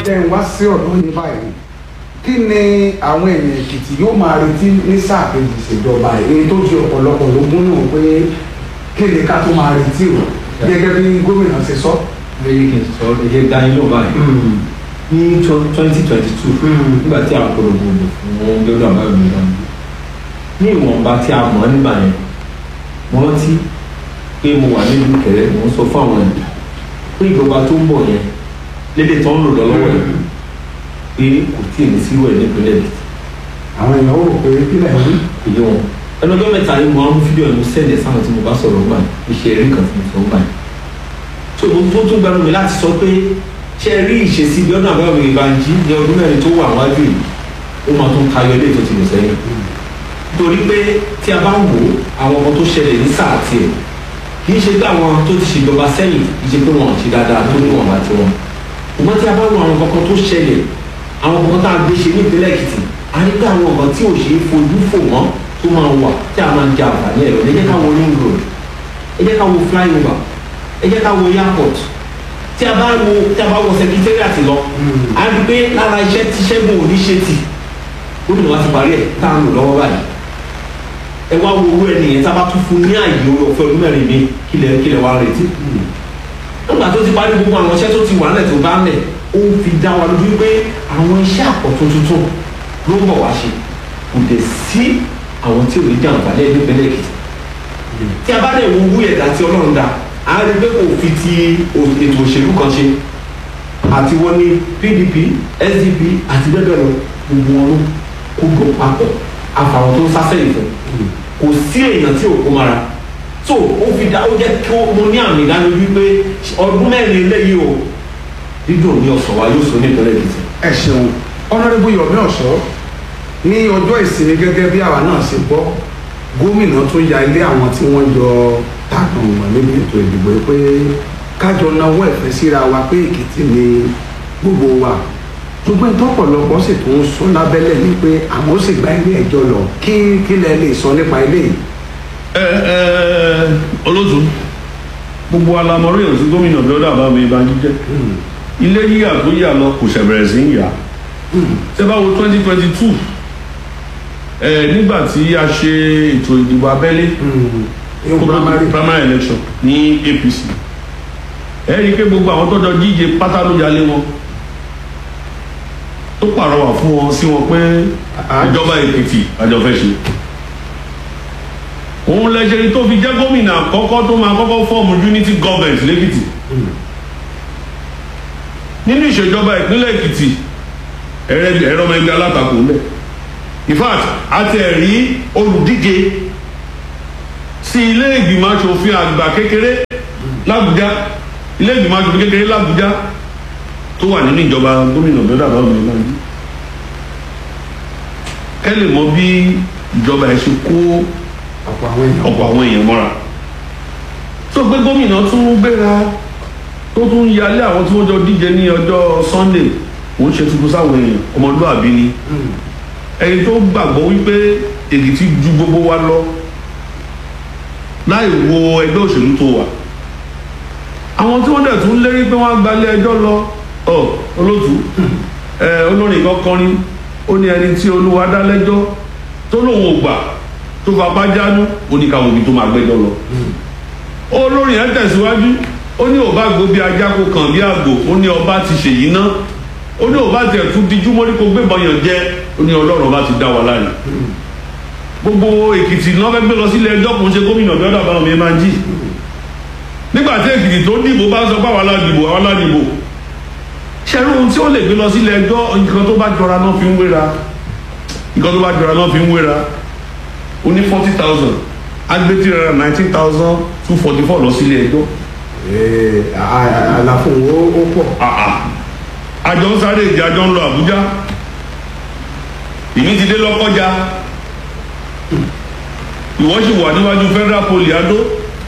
jẹ́ ń wá sí ọ̀dọ́ yín báyìí kí ni àwọn èèyàn èkìtì yóò máa retí ní sáà kejì ìṣèjọba èyí tó jẹ́ ọ̀pọ̀lọpọ̀ ló múnú pé kí ni ká tó máa retí o gẹ́gẹ́ bí gómìnà ṣe sọ. lẹ́yìn kí n sọ ẹ̀jẹ̀ dání ló báyìí ní twenty twenty two nígbà tí àwọn polongo lò fún gbẹ́dọ̀ àbáyọ̀ mi lọ́nà ní ìwọ̀nba tí a mọ̀ nígbà yẹn mo rántí pé mo wà nílùú kẹrẹ mo ń sọ fún àwọn ènìyàn pé ìjọba tó ń bọ̀ yẹn lédè tó ń lò lọ́wọ́ yẹn pé kò tí ì ní sírò ẹ̀ nípínlẹ̀ èkìtì àwọn èèyàn ó rò pé kílẹ̀ ń wí. kò yé wọn ẹnu ọjọ́ mẹ́ta yìí mo á mú fídíò ẹnu sẹ́ẹ̀dẹ̀ sáwọn tí mo bá sọ̀rọ̀ gbà iṣẹ́ eré kan tí mo sọ gbà so mo tó tún gbẹnu mi láti sọ pé ṣe rí ìṣesí bí ọdún àbẹ́wò ìbànjí ní ọdún mẹ́rin tó wà wájú yìí ó máa tún tayọ ilé tó ti lò sẹ́yìn torí pé tí a bá ń wò àwọn ọmọ tó ṣẹlẹ̀ ní sáà tiẹ̀ kì í ṣe pé àwọn tó ti ṣèjọba sẹ́yìn kì í ṣe pé wọn ò ṣe dáadáa tó ní wọn bá ti wọn ṣùgbọ́n tí a bá wo àwọn kankan tó ṣẹlẹ̀ àwọn kankan tá a gbé ṣe ní ìpínlẹ̀ èkìtì a rí pé àwọn ọ̀gá tí ò ṣe é fojú fò mọ́ tó máa wà tí a máa ń jẹ àǹfààní ẹ̀rọ ẹ jẹ́ ká wo ring road ẹ jẹ́ ká wo flyover ẹ jẹ́ ká wo airport tí a bá wo tí a bá wo secretariat lọ a rí pé lára iṣẹ́ tí ṣẹ́gun òní ṣe tì gómìnà wa ti parí ẹ̀ tá a ń lò lọ́wọ́ báyìí ẹ wá wo owó ẹnìyẹn tá a bá tún fún ní àyè ọ̀fẹ́ ọdún mẹ́rin mi kílẹ̀ kílẹ̀ wá retí nígbà tó ti parí gbogbo àwọn iṣẹ́ tó ti wà nílẹ̀ tó bá lẹ̀ ó ń fi dá wa lójú pé àwọn iṣẹ́ àkọ́tún tuntun ló ń bọ̀ wá ṣe kò dẹ̀ sí àwọn tí ò ní jẹ àǹfààní ẹ̀ nípínlẹ̀ èkìtì tí a bá dẹ̀ wo owó ẹ̀dá tí ọlọ́run dá a rí pé kò fi ti ètò òṣèlú kan ṣe àti wọ́n ní pdp sdp àti bẹ́ẹ̀ bẹ́ẹ̀ lọ gbogbo wọn ló kó jọ papọ̀ àfàwọn tó ń sásẹ̀yìn fún kò sí èèyàn tí ò kó mara so ó fi dá ó jẹ́ kí mo ní àmì ìdánilójú pé ọdún mẹ́rin eléyìí o dídùn ní ọ̀sán wa yóò so ní ìpínlẹ̀ èkìtì. ẹ ṣeun ọ̀nàdébù yomi ọ̀ṣọ́ ní ọjọ́ ìsinmi gẹ́gẹ́ bí àwa náà ṣe gbọ́ gómìnà tún ya ilé àwọn tí wọ́n yọ tàkàn wọn níbi ètò ìdìbò pé kájọ náwó ẹ̀fẹ́ síra wa pé èkìtì ni gbogbo wa ṣùgbọ́n ìtọ́pọ̀lọpọ̀ sì tún sọ lábẹ́lẹ̀ ni pé àwọn ó sì gba ilé ẹjọ́ lọ kí kílẹ̀ lè sọ nípa ilé yìí. ẹ ẹ olóòtú gbogbo alamọrí èèyàn sí gómìnà bíọ́dà bá mi bá jíjẹ ilé yíyà tó yà lọ kò ṣẹ̀bẹ̀rẹ̀ sí ń yà ṣé bá wo twenty twenty two ẹ nígbà tí a ṣe ètò ìdìbò abẹ́lé yóò primary primary election ní apc ẹ rí i pé gbogbo àwọn tó jọ díje pátá ló jalè wọn tó pàrọwà fún wọn sí wọn pé ìjọba èkìtì àjọ fẹ́ ṣe òun lẹ́sẹ̀ tó fi jẹ́ gómìnà àkọ́kọ́ tó máa kọ́kọ́ fọ́ọ̀mù unity government lẹ́kìtì nínú ìṣèjọba ìpínlẹ̀ èkìtì ẹ̀rọ ọmọ ẹgbẹ́ alátakò ńlẹ̀ in fact a ti rí olùdíje sí ilé ìgbìmọ̀ asòfin àgbà kékeré làbújá ilé ìgbìmọ̀ asòfin kékeré làbújá tó wà nínú ìjọba gómìnà bẹ́ẹ̀ bá mi náà kẹ́ lè mọ bí ìjọba ẹ̀ ṣe kó ọ̀pọ̀ àwọn èèyàn ọ̀pọ̀ àwọn èèyàn mọ́ra tó gbé gómìnà tún gbéra tó tún yalé àwọn tí wọ́n jọ díje ní ọjọ́ sunday wọ́n ṣe tuntun sáwọn èèyàn ọmọlúwàbí ni ẹni tó gbàgbọ́ wípé èkìtì ju gbogbo wa lọ láì wo ẹgbẹ́ òṣèlú tó wà àwọn tí wọ́n dẹ̀ tún lérí pé wọ́n á gbalẹ̀ ẹjọ́ lọ ọ olótú ẹ olórin kan kọrin ó ní ẹni tí olúwa dá lẹ́jọ́ tó lóun ò gbà tó fapá jánu ó ní káwọn òbí tó máa gbẹ́jọ́ lọ olórin ẹ̀ tẹ̀síwájú ó ní òbá gbó bí ajá kó kàn bí àgbò ó ní ọba ti ṣèyí ná ó ní òbá tiẹ̀ tún dijú mọ́rí kó gbébọn yàn jẹ́ ó ní ọlọ́run ọba ti dá wa láàyè gbogbo èkìtì náà fẹ́ gbé lọ sílé ẹjọ́ kò ń ṣe gómìnà bí ọ̀dà báwọn mi máa ń jì nígbà tí èkìtì tó dìbò bá sọ pé àwọn aládìbò àwọn aládìbò ṣẹ́rú ohun tí ó lè gbé lọ sílé ẹjọ́ nǹkan tó bá jọra náà fi ń wéra nǹkan tó bá jọra náà fi ń wéra ó ní forty thousand agbẹ́tì rẹ̀ nineteen thousand two forty four lọ sílé ẹjọ́ Ee, a- a- àlàfo ó ó pọ̀ àà àjọ ń sáré ìdí àjọ ń lọ àbújá ìmí ti dé lọ́kọ́já ìwọ́n sì wà níwájú federal poli adó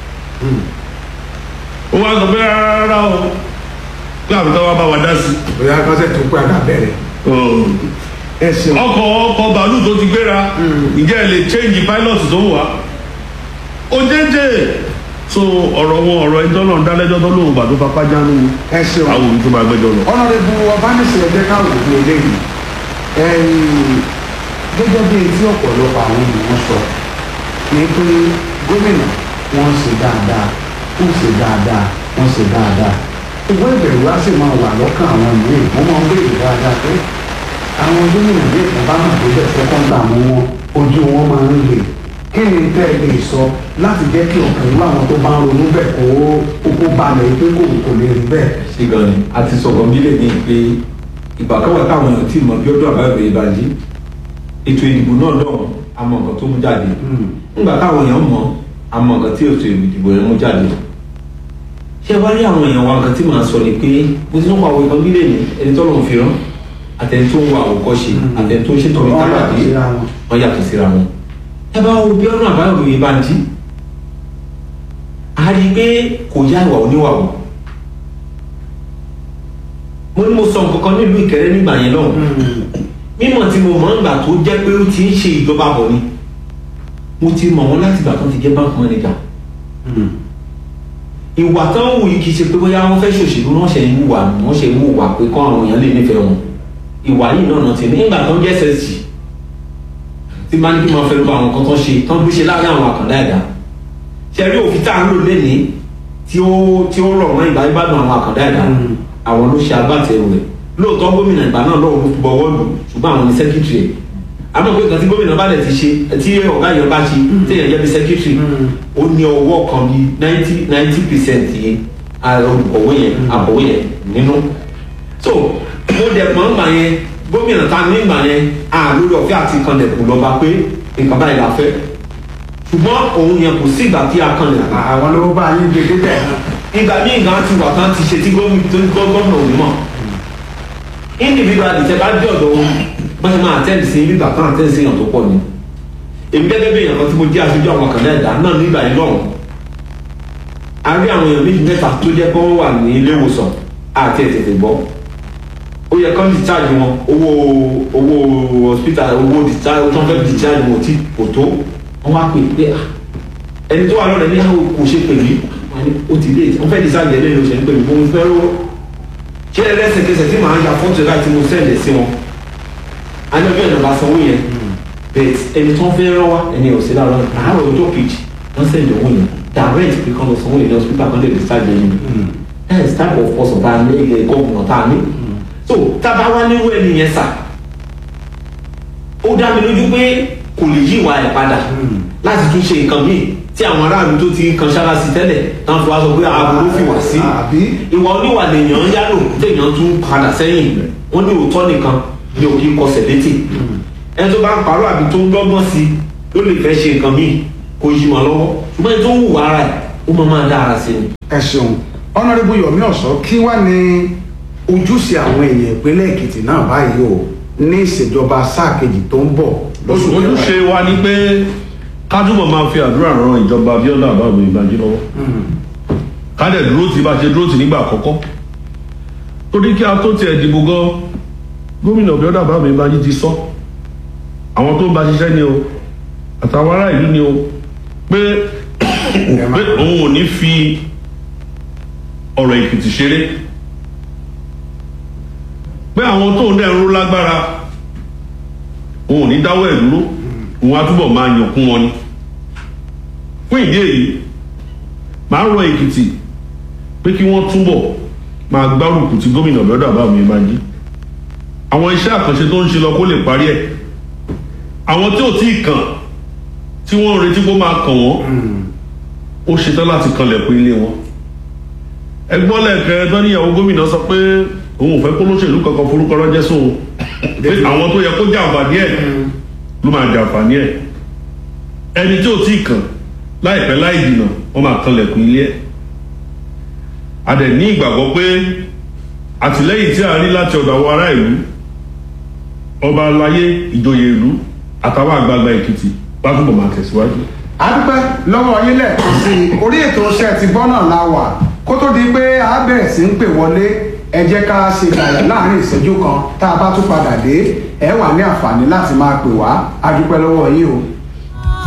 ó wá sọ pé rárá o pé àbúkọ́ wa bá wa dá sí bóyá kọ́sẹ̀ tó pé àgbà bẹ̀rẹ̀ ẹ ṣeun ọkọ̀ ọkọ̀ bàálù tó ti gbéra ǹjẹ́ ẹ lè change pilot tó wà ó jẹ́jẹ́ so ọ̀rọ̀ wọn ọ̀rọ̀ ẹjọ́ náà dálẹ́jọ́ tó lóun gbà tó fapá jánu ẹ ṣeun àwọn òbí tó máa gbẹ́jọ́ lọ. ọ̀nàdẹ́bù ọbánisẹ̀ ẹgbẹ́ káwọn òbí eléyìí ẹ̀yìn gẹ́gẹ́ bí etí ọ̀pọ̀lọpọ̀ àwọn ènìyàn sọ ni pé gómìnà wọ́n ṣe dáadáa wọ́n ṣe dáadáa wọ́n ṣe dáadáa ìwé ìbẹ̀rù wá sì máa wà lọ́kàn àwọn ìwé wọ́n máa ń béèrè dáadáa pé àwọn gómìnà bí ìkan bá hàn tó bẹ̀ fẹ́kàn gbà mú wọn ojú wọn máa ń lè kí ni tẹ́ ẹ lè sọ láti jẹ́ kí ọkàn irú àwọn tó bá ń ronú bẹ̀ kó kó balẹ̀ pé kò kò lè rí bẹ́ẹ̀. ṣé gan ni a ti sọ̀rọ̀ mílẹ̀ ní pé ìgbà kan wà táwọn èèyàn tí mọ̀ bí ọdún àbáyọ̀ ìbànjí ètò ìdìbò náà lọ́hùn àmọ́ nǹkan tó mú jáde nígbà táwọn èèyàn mọ̀ àmọ́ nǹkan tí ètò ìdìbò yẹn mú jáde ṣé wá rí àwọn èèyàn wa nǹkan tí màá sọ ni pé mo ti ń pa àwọn ìkan mílẹ̀ ní ẹni tó lọ́n fi rán àtẹni tó ń wa àwòkọ́ṣe àtẹni tó ń ṣètò Wọ́n ìtàgbà yàtọ̀ dé síra wọn. wọ́n yàtọ̀ síra wọn. ẹ bá wo bí ọdún àbáyọ̀ ìbànjí a rí i pé kò yá ìwà oníwà o mo ní mo sọ nǹkan kan nílùú ìkẹrẹ nígbà yẹn lọ́hùn mímọ̀ tí mo mọ̀ nígbà tó jẹ́ pé ó ti ń ṣe ìjọba bọ̀ ni mo ti mọ̀ wọ́n láti ìgbà tó ti jẹ́ bank manager ìwà tó ń wù yìí kì í ṣe pé bóyá wọ́n fẹ́ ṣòṣèlú wọ́n ṣe ń wùwà wọ́n ṣe ń wùwà pé kọ́ àwọn èèyàn lè nífẹ̀ẹ́ wọn ìwà yìí náà náà ti ní nígbà tó ń jẹ́ ssg tí bá ní kí wọ́n fẹ́ lọ àwọn nǹkan tó ń ṣe tó ń gbé ṣe láàrin àwọn àkàndá ẹ̀dá ṣe rí òfin tá à ń lò lénìí tí ó tí ó rọ̀ mọ́ ìgbà ìbádùn àwọn àkàndá ẹ̀dá àwọn ló ṣe agbátẹrù rẹ̀ lóòótọ́ gómìnà ìgbà náà lọ́wọ́ ló bọ̀wọ́ lù ṣùgbọ́n àwọn ní sẹ́kítírì ẹ̀ àmọ́ pé nǹkan tí gómìnà bá lẹ̀ ti ṣe tí ọ̀gá yẹn bá ṣe tí èèyàn jẹ́ bí sẹ́kítírì ó ní ọwọ́ kan bí ninety ninety percent yẹn olùkọ̀wé yẹn àbọ̀wé yẹn nínú. so mo dẹ̀ pọ̀ ń gbà yẹn gómìnà ta ní ìgbà yẹn à lórí ọ̀fẹ́ àti kanlẹ̀kùn lọ́ba pé nǹkan báyìí la fẹ́ ṣùgbọ́n òun yẹn kò sí ìgbà tí a kanlẹ̀kùn àwọn ló bá yín gbé débẹ̀ ìgbà míì gan ti wà tán ti ṣe tí gómìnà tó ní gómìnà ò ní mọ̀ individual tẹ bá dé ọ̀dọ̀ wọn bá ṣe máa àtẹ́ǹdì sí ibi ìgbà kan àtẹ́ǹdì sí èèyàn tó pọ̀ ni èmi gẹ́gẹ́ bí èèyàn kan tí mo jẹ́ aṣojú àwọn àkàndá ẹ̀dá náà nígbà yẹn lọ́hùn a rí àwọn èèyàn méjì mẹ́ta tó jẹ́ pé wọ́n wà ní ilé ìwòsàn àti ètètè gbọ́ ó yẹ kán discharge wọn owó owó hospital owó discharge tó ń fẹ́ discharge wọn tí kò tó wọ́n wá pè pé ah ẹni tó wà lọ́rẹ̀ ní àwọn kò ṣe pè mí wọ́n ní ó ti dé wọ́n fẹ́ discharge ẹ̀ lẹ́nu òṣèlú pè mí mo fẹ́ rówó ṣé ẹlẹ́sẹ̀kẹsẹ̀ tí màá ya fọ́tò láti mo sẹ́ẹ̀lẹ̀ sí wọn alẹ́bí ọ̀nà bá sanwó yẹn bẹ́ẹ̀ ẹni tó ń fẹ́ rán wá ẹni ò sí lára àárọ̀ ọjọ́ kejì wọ́n sẹ́ẹ̀lẹ̀ owó yẹn direct pé kán lọ sanwó yẹn ní hospital kan lè discharge yẹn that is type of person tá a ní ilẹ̀ gọ́ọ̀mù tá a ní so tábà wá nírú ẹni yẹn sà ó dá mi lójú pé kò lè yí ìwà ẹ̀ padà láti tún ṣe nǹkan míì tí àwọn aráàlú tó ti kan sára sí tẹ́lẹ̀ táwọn fi wá sọ pé aburú fi wá sí àbí ìwà oníwà lèèyàn ń yálò téèyàn tún padà sẹ́yìn wọ́n ní òótọ́ nìkan ní òkè kọsẹ̀ létí ẹni tó bá ń parọ́ àbí tó ń dọ́gbọ́n sí ló lè fẹ́ ṣe nǹkan míì kò yí wọn lọ́wọ́ ṣùgbọ́n ẹni tó ń hùwà ara ẹ̀ ó máa máa dá ara sí ni. ẹ ṣeun ọ̀nàdébù yomi ọ̀sọ́ kí wá ní ojúṣe àwọn èèyàn ìpínlẹ̀ èkìtì náà báyìí o ní ìṣèjọba sáà kejì tó ń bọ̀ lóṣù kẹwàá. ojúṣe wa ni pé ká túbọ̀ máa fi àdúrà ran ìjọba Abíọ́lá àbáwọ̀ ìbànjí lọ́wọ́ ká dẹ̀ dúró tì bá ṣe dúró tì nígbà àkọ́kọ́ torí kí a tó tiẹ̀ dìbò gan gómìnà Abíọ́lá àbáwọ̀ ìbànjí ti sọ àwọn tó ń bá ṣiṣẹ́ ni o àtàwọn ará ìlú ni o pé pé òun ò ní fi ọ̀rọ̀ Èkìtì ṣeré pé àwọn tó ń dẹ̀ ń ró lágbára òun ò ní dáwọ́ ẹ̀ dúró òun á túbọ̀ máa yàn kún wọn ni fún ìdí èyí màá rọ Èkìtì pé kí wọ́n túbọ̀ máa gbárùkù tí gómìnà lọ́dọ̀ àbámi máa jí àwọn iṣẹ́ àkànṣe tó ń ṣe lọ kó lè parí ẹ̀ àwọn tí ò tí ì kàn tí wọ́n ń retí kó máa kàn wọ́n ó ṣetán láti kanlẹ̀kùn ilé wọn ẹgbọ́n lẹ́ẹ̀kẹ́ tó níyàwó gómìnà sọ pé òun ò fẹ́ kó lóṣèlú kankan forúkọ ránṣẹ́ sóun pé àwọn tó yẹ kó jàǹfààní ẹ̀ ló máa jàǹfààní ẹ̀ ẹni tí ò tí ì kàn láìpẹ́ láì dìnà wọ́n máa kanlẹ̀kùn ilé ẹ̀ a dẹ̀ ní ìgbàgbọ́ pé àtìlẹ́yìn tí a rí láti ọ̀dọ̀ àwọn ará ìlú ọba aláyé ìjòyè ìlú àtàwọn àgbààgbà èkìtì bá túbọ̀ máa tẹ̀síwájú. a dúpẹ́ lọ́wọ́ yín lẹ́ẹ̀kan sí i orí ètò iṣẹ́ ti bọ́ náà la wà kó tó di pé a bẹ̀rẹ̀ sí ń pè wọlé ẹ jẹ́ ká ṣe ìgbàlẹ̀ láàrin ìṣẹ́jú kan tá a bá tún padà dé ẹ wà ní àǹfààní láti máa pè wá a dúpẹ́ lọ́wọ́ yín o.